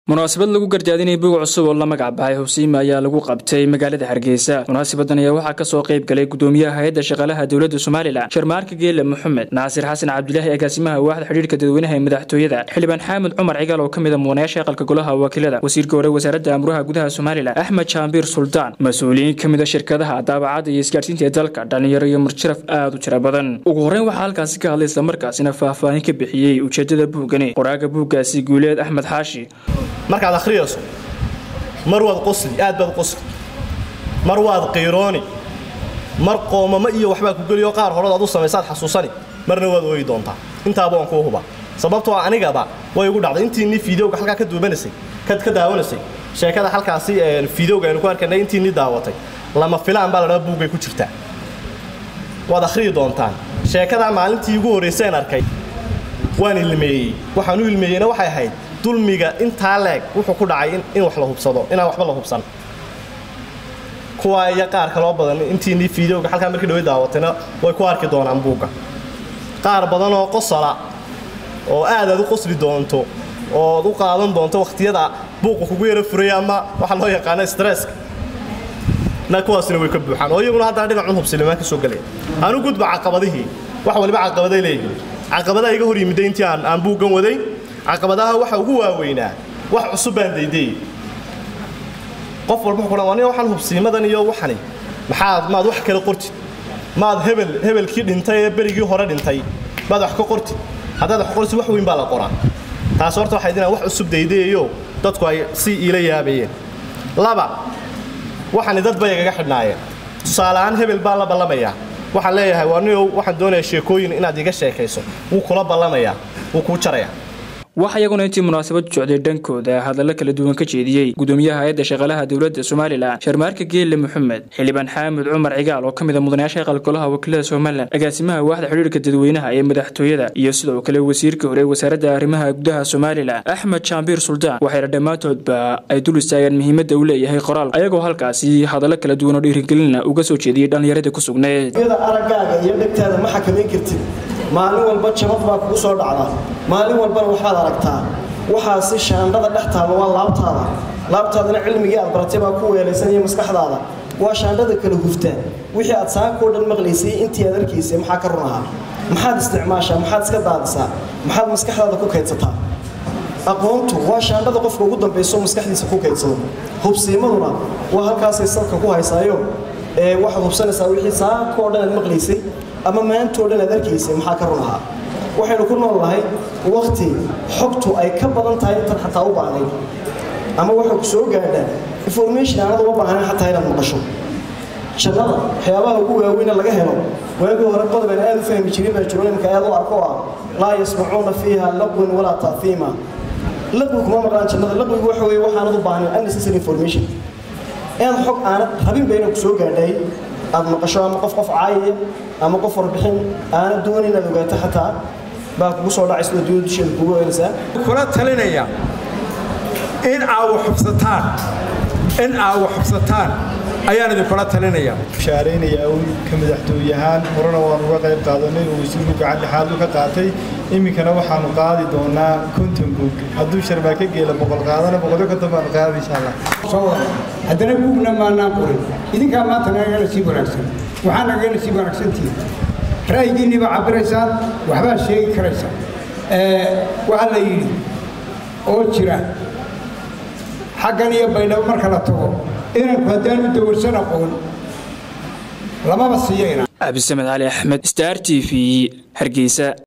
munaasabad lagu gardaadinaya buug cusub oo la magac baxay hubsiima ayaa lagu qabtay magaalada hargeysa munaasabadan ayaa waxaa kasoo qayb galay gudoomiyaha hay-adda shaqaalaha dowladda somalilan sharmaarka geele moxamed naasir xasan cabdilaahi agaasimaha waaxda xidhiirka dadweynaha ee madaxtooyada xildhibaan xaamud cumar cigaal oo ka mid a mudanayaasha aqalka golaha wakiilada wasiirka hore wasaaradda amruha gudaha somalilan axmed jaambiir suldaan mas-uuliyiin ka mid a shirkadaha daabacadda iyo isgaarsiinta ee dalka dhalinyaro iyo marjaraf aad u tira badan ugu horreyn waxaa halkaasi ka hadlay islamarkaasina faahfaahin ka bixiyey ujeedada buuggani qoraaga buuggaasi guuleed axmed xaashi markaad akhriyayso mar waad qosli aad baad qosli mar waad qiirooni mar qoomamo iyo waxbaa ku geliyo qaar horeod aad u samaysaad xasuusani marna waad ooyi doontaa intaaba waan kuu huba sababtoo anigaba way igu dhacday intiinii fiidowga halkaa ka duubanaysay ka daawanaysay sheekada halkaasi fiidowga aynu ku arkanay intiinii daawatay lama filaan baa ladhaa buuggay ku jirtaa waad akhriyi doontaan sheekadaa maalintii ugu horrayseen arkay waan ilmeeyey waxaan u ilmeeyeyna waxay ahayd dulmiga intaa leeg wuxuu ku dhacay in wax la hubsado inaan waxba la hubsan kuwa iyo qaar kaloo badan intiinii fiidowga halkaa markii dhawe daawatayna way ku arki doonaan buugga qaar badan oo qosala oo aad aad u qosli doonto ood u qaadan doonto wakhtiyada buuqa kugu yaro furaya ama waxaa loo yaqaana stresska na kuwaasina way ka buuxaan oo iyaguna haddana dhinacun hubsilimaan ka soo gelaya anu gudba caqabadihii wax waliba caqabaday leeyihiin caqabadaha iga hor yimidday intii aan buuggan waday caqabadaha waxa ugu waaweynaa wax cusub baan daydayey qof walba wuxuu ku dhan waxaan hubsiimadan iyo waxani maxaad maad wax kala qortid maad hebel hebelkii dhintay ee berigii hore dhintay maad wax ka qortid haddaad wax qortid wax weyn baa la qoraa taas horta waxay dinaan wax cusub daydayayo dadku ay si iila yaabayeen laba waxani dad bay igaga xidhnaayeen tusaale ahaan hebel baan la ballamayaa waxaan leeyahay waa niow waxaan doonayaa sheekooyin inaad iga sheekayso wuu kula ballamayaa wuu kuu jarayaa waxaa iyaguna intii munaasabad socday dhankooda hadallo kala duwan ka jeediyey gudoomiyaha hay-adda shaqaalaha dowladda somalilan sharmaarka geelle moxamed xildhibaan xaamud cumar cigaal oo ka mid a mudanayaasha aqal golaha wakiilada somalilan agaasimaha waaxda xidhiirka dadweynaha ee madaxtooyada iyo sidoo kale wasiirka hore wasaaradda arrimaha gudaha somalilan axmed jaambiir suldaan waxayna dhammaantoodba ay dul istaageen muhiimadda uu leeyahay qoraal ayagoo halkaasi hadallo kala duwan oo dhiirigelina uga soo jeediyey dhallinyaradii ku sugneed araggaaga iyo dhegtaada ma xakamayn kartid maalin walba jabad baa kugu soo dhacda maalin walbana waxaad aragtaa waxaasi shaandhada dhex taaba waa laabtaada laabtaadana cilmigii aad baratay baa ku weelaysanaya maskaxdaada waa shaandhada kala huftaa wixii aad saakoo dhan maqlaysay intii aad arkaysay maxaa ka run ahaa maxaad isticmaashaa maxaad iska daadisaa maxaad maskaxdaada ku kaydsataa aqoontu waa shaandhada qofka ugu dambayso maskaxdiisa ku kaydsado hubsiimaduna waa halkaasay salka ku haysaayo ee waxaad hubsanaysaa wixii saakoo dhan aad maqlaysay ama maantoo dhan aad arkaysay maxaa ka run ahaa waxaynu ku nool nahay wakhti xogtu ay ka badan tahay intan xataa u baahnayd ama waxa ku soo gaadhaa information aanad uma baahnayn xataa inaad maqasho jannada waxyaabaha ugu waaweyne laga helo waagii hore qodobaan aad u fahmi jirin baa jiro imka aad u arko ah laa yasmacuuna fiiha laqwin walaa ta'fiima laqwi kuma maqlaan jannada laqwigu waxa weeye waxaanad u baahnayn unnecessary information inaad xog aanad rabinba inay ku soo gaadhay aad maqasho ama qof qof caayaya ama qof warbixin aanad doonin inaad ogaato xataa baa kugu soo dhacay sida dowlad dusheeda kugu oynaysaa kula talinaya in aa wax xubsataan in aa wax xubsataan ayaan idinkula talinaya shaaraynaya ka madaxtooyahaan horena waan uga qayb qaadanay oo wasiirku gacan dhexaad u ka qaatay iminkana waxaanu qaadi doonaa konton buug hadduu sharbaa ka geela boqol qaadana boqolyo konton baanu qaadi insha allah haddana buugna maanaan qorin idinkaa maanta nagagana sii wanaagsan waxaa nagagana sii wanaagsantihin ra'yigiinni baa cabiraysaan waxbaa sheegi karaysaa waxaa la yidhi oo jira xaggan iyo baydhabo marka la tago inanku haddaanu dawarsan aqoon lamaba siiyo inaan cabdisamed cali axmed star t v hargeysa